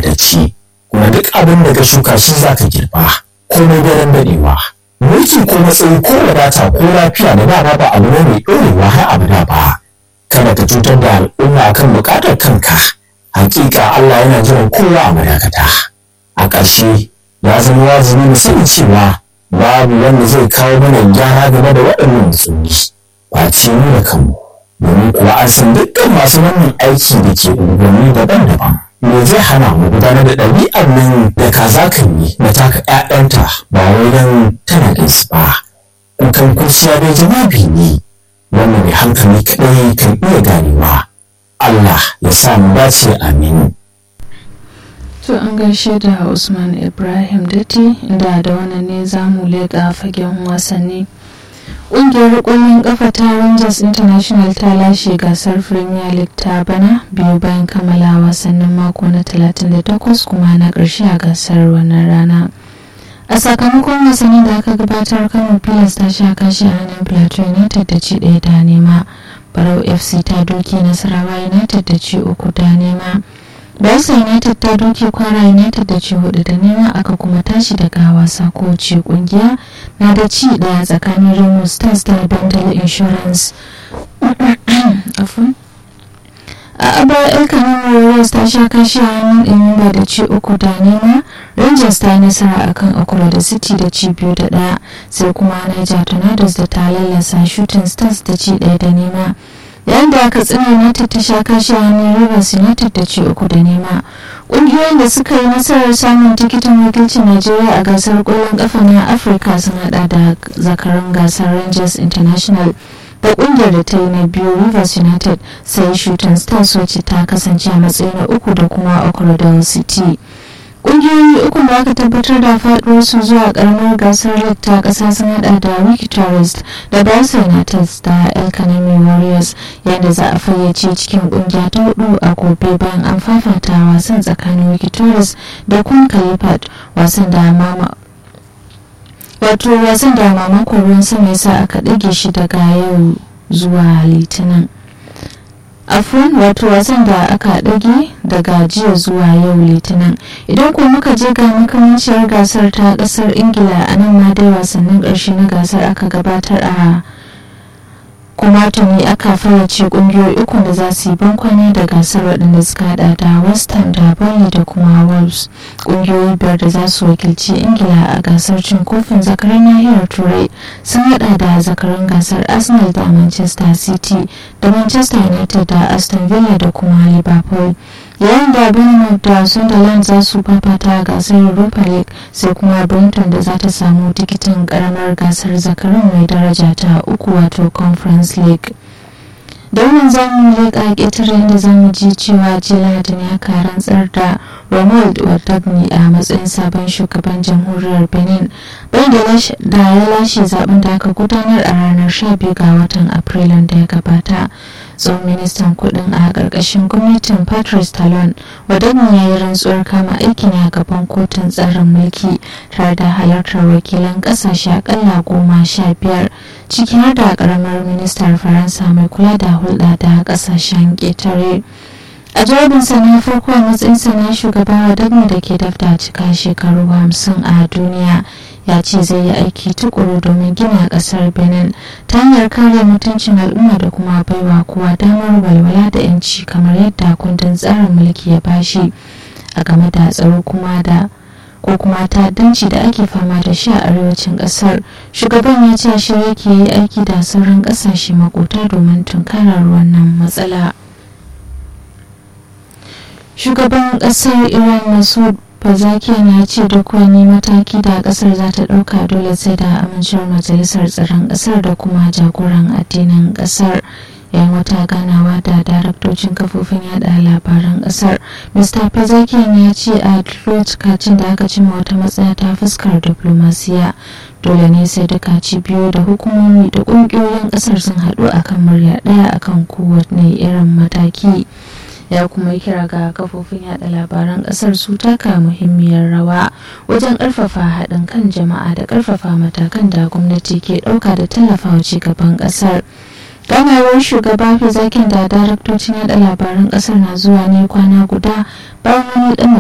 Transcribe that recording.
amintacce kuma duk abin da ka shuka shi za ka girba komai daren daɗewa mulki ko matsayi ko wadata ko lafiya da dama ba abu ne mai ɗorewa har abada ba kada ka cutar da al'umma akan buƙatar kanka hakika Allah yana jiran kowa a madakata a ƙarshe ya zama wajibi mu sani cewa babu wanda zai kawo mana gyara game da waɗannan matsaloli face mu da kanmu domin kuwa an san dukkan masu wannan aiki da ke unguwanni daban-daban me zai hana mu gudanar da ɗabi'ar nan da kaza kan yi na taka ƴaƴanta ba wai don tana da su ba kukan kurciya dai jawabi ne wanda mai hankali kaɗai kan iya ganewa Allah ya sa mu dace amin To an gaishe da Usman Ibrahim Datti inda da wannan ne za mu leƙa fagen wasanni. Ƙungiyar ƙwallon ƙafa ta Rangers International ta lashe gasar Premier League ta bana biyu bayan kammala wasannin mako na 38 kuma na ƙarshe a gasar wannan rana. A sakamakon wasannin da aka gabatar Kano Pilas ta sha kashi a hannun Plateau United da ci ɗaya da nema. Barau FC ta doke Nasarawa United da ci uku da nema. Bayelsa United ta doke Kwara United da ci hudu da nema aka kuma tashi daga wasa ko ce kungiya na da ci daya tsakanin Remo Stars da Bendel Insurance. a abar el kanama warriors ta sha kashi a hannun ɗanyumba da ci uku da nema rangers ta yi nasara akan akura da city da ci biyu da ɗaya sai kuma niger tornadoes da ta lallasa shooting stars da ci ɗaya da nema yayin da katsina united ta sha kashi a hannun rivers united da ci uku da nema ƙungiyoyin da suka yi nasarar samun tikitin wakilcin najeriya a gasar ƙwallon ƙafa na afirka sun hada da zakarun gasar rangers international da kungiyar da ta yi na biyu rivers united sai shooting stars wacce ta kasance a matsayi na uku da kuma okrodal city kungiyoyi uku da aka tabbatar da faduwar su zuwa karamar gasar league ta kasa sun hada da wiki tourist da barca united da el kanami warriors yadda za a fayyace cikin kungiya ta hudu a gobe bayan an fafata wasan tsakanin wiki tourist da kun kalifat wasan da mama wato wasan da mamakon ruwan sama yasa aka ɗage shi daga yau zuwa litinin afon wato wasan da aka ɗage daga jiya zuwa yau litinin idan ko muka je ga makamanciyar gasar ta ƙasar ingila a nan ma dai wasannin ƙarshe na gasar aka gabatar a kuma tuni aka fayyace kungiyoyi uku da za su yi bankwane da gasar waɗanda suka hada da west ham da burnley da kuma wolves kungiyoyi biyar da za su wakilci ingila a gasar cin kofin zakarar nahiyar turai sun hada da zakaran gasar arsenal da manchester city da manchester united da aston villa da kuma liverpool yayin da bournemouth da sunderland za su fafata gasar europa league sai kuma brenton da za ta samu tikitin karamar gasar zakarun mai daraja ta uku wato conference league da wannan zamu leƙa ƙetare inda zamu ji cewa jiya da ne aka rantsar da ronald wadagni a matsayin sabon shugaban jamhuriyar benin bayan da ya lashe zaben da aka gudanar a ranar 12 ga watan afrilun da ya gabata tsohon ministan kudin a ƙarƙashin gwamnatin patrice talon wadagni ya yi rantsuwar kama aiki ne a gaban kotun tsarin mulki tare da halartar wakilan ƙasashe akalla goma sha biyar ciki har da ƙaramar ministar faransa mai kula da hulɗa da ƙasashen ƙetare a jawabinsa na farko a matsayinsa na shugaba wadanda da ke dafta cika shekaru hamsin a duniya ya ce zai yi aiki tukuru domin gina kasar benin ta hanyar kare mutuncin al'umma da kuma baiwa kowa damar walwala da yanci kamar yadda kundin tsarin mulki ya bashi a game da tsaro kuma da ko kuma ta'addanci da ake fama da shi a arewacin kasar shugaban ya ce shi yake yi aiki da sauran kasashe makota domin tunkarar wannan matsala shugaban kasar iran masud Bazakian ya ce duk wani mataki da kasar za ta ɗauka dole sai da amincewar majalisar tsaron kasar da kuma jagoran addinin kasar yayin wata ganawa da daraktocin kafofin yada labaran kasar mr Bazakian ya ce a lokacin da aka cima wata matsaya ta fuskar diplomasiya dole ne sai duka cibiyoyi da hukumomi da ƙungiyoyin kasar sun haɗu akan murya ɗaya akan kowane irin mataki. ya kuma kira ga kafofin yada labaran kasar su taka muhimmiyar rawa wajen karfafa haɗin kan jama'a da karfafa matakan da gwamnati ke ɗauka da tallafawa cigaban kasar ganawar shugaba zakin da daraktocin yada labaran kasar na zuwa ne kwana guda bayan wani